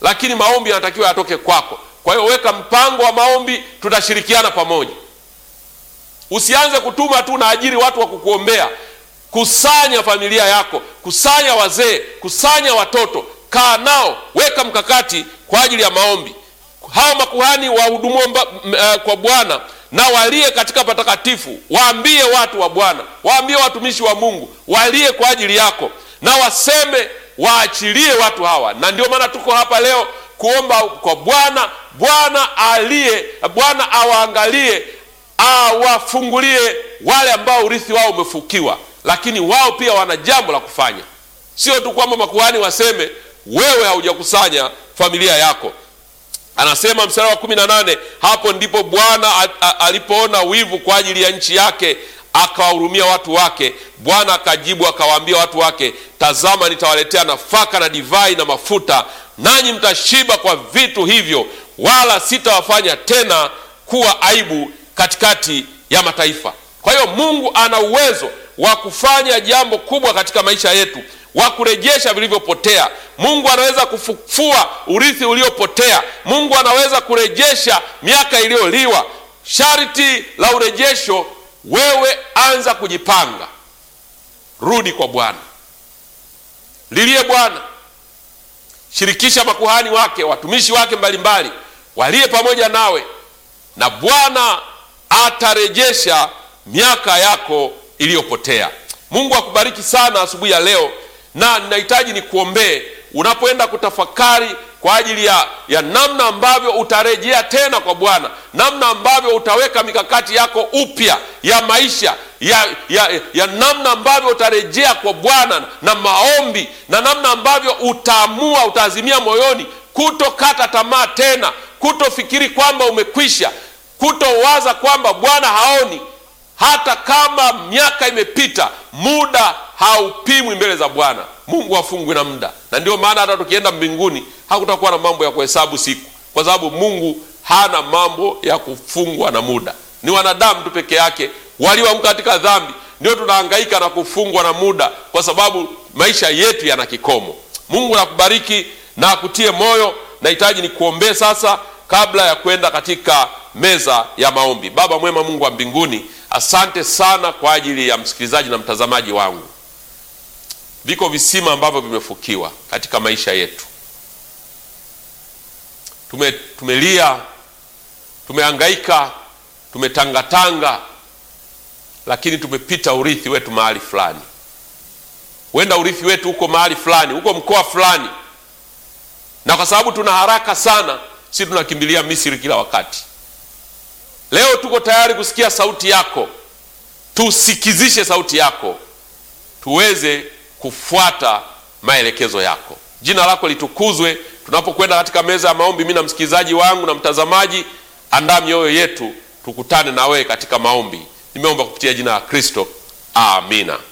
lakini maombi yanatakiwa yatoke kwako. Kwa hiyo weka mpango wa maombi, tutashirikiana pamoja. Usianze kutuma tu na ajiri watu wa kukuombea. Kusanya familia yako, kusanya wazee, kusanya watoto, kaa nao, weka mkakati kwa ajili ya maombi. Hawa makuhani wahudumuo uh, kwa Bwana na walie katika patakatifu, waambie watu wa Bwana, waambie watumishi wa Mungu walie kwa ajili yako, na waseme waachilie watu hawa. Na ndio maana tuko hapa leo kuomba kwa Bwana, Bwana alie, Bwana awaangalie, awafungulie wale ambao urithi wao umefukiwa, lakini wao pia wana jambo la kufanya. Sio tu kwamba makuhani waseme wewe haujakusanya familia yako. Anasema mstari wa kumi na nane, hapo ndipo Bwana alipoona wivu kwa ajili ya nchi yake akawahurumia watu wake. Bwana akajibu akawaambia watu wake, tazama, nitawaletea nafaka na divai na mafuta, nanyi mtashiba kwa vitu hivyo, wala sitawafanya tena kuwa aibu katikati ya mataifa. Kwa hiyo Mungu ana uwezo wa kufanya jambo kubwa katika maisha yetu wa kurejesha vilivyopotea. Mungu anaweza kufufua urithi uliopotea. Mungu anaweza kurejesha miaka iliyoliwa. Sharti la urejesho, wewe anza kujipanga, rudi kwa Bwana, lilie Bwana, shirikisha makuhani wake, watumishi wake mbalimbali, walie pamoja nawe, na Bwana atarejesha miaka yako iliyopotea. Mungu akubariki sana asubuhi ya leo na ninahitaji nikuombee unapoenda kutafakari kwa ajili ya, ya namna ambavyo utarejea tena kwa Bwana, namna ambavyo utaweka mikakati yako upya ya maisha ya, ya, ya namna ambavyo utarejea kwa Bwana na maombi, na namna ambavyo utaamua, utaazimia moyoni kutokata tamaa tena, kutofikiri kwamba umekwisha, kutowaza kwamba Bwana haoni. Hata kama miaka imepita, muda haupimwi mbele za Bwana. Mungu hafungwi na muda, na ndio maana hata tukienda mbinguni hakutakuwa na mambo ya kuhesabu siku, kwa sababu Mungu hana mambo ya kufungwa na muda. Ni wanadamu tu peke yake walioanguka katika dhambi ndio tunahangaika na kufungwa na muda, kwa sababu maisha yetu yana kikomo. Mungu nakubariki na akutie moyo. Nahitaji nikuombee sasa kabla ya kwenda katika meza ya maombi. Baba mwema, Mungu wa mbinguni, asante sana kwa ajili ya msikilizaji na mtazamaji wangu. Viko visima ambavyo vimefukiwa katika maisha yetu. Tume, tumelia, tumehangaika, tumetangatanga, lakini tumepita urithi wetu mahali fulani. Huenda urithi wetu uko mahali fulani, uko mkoa fulani, na kwa sababu tuna haraka sana, si tunakimbilia Misri kila wakati. Leo tuko tayari kusikia sauti yako, tusikizishe sauti yako, tuweze kufuata maelekezo yako. Jina lako litukuzwe tunapokwenda katika meza ya maombi. Mimi na msikilizaji wangu na mtazamaji, andaa mioyo yetu, tukutane na wewe katika maombi. Nimeomba kupitia jina la Kristo, amina.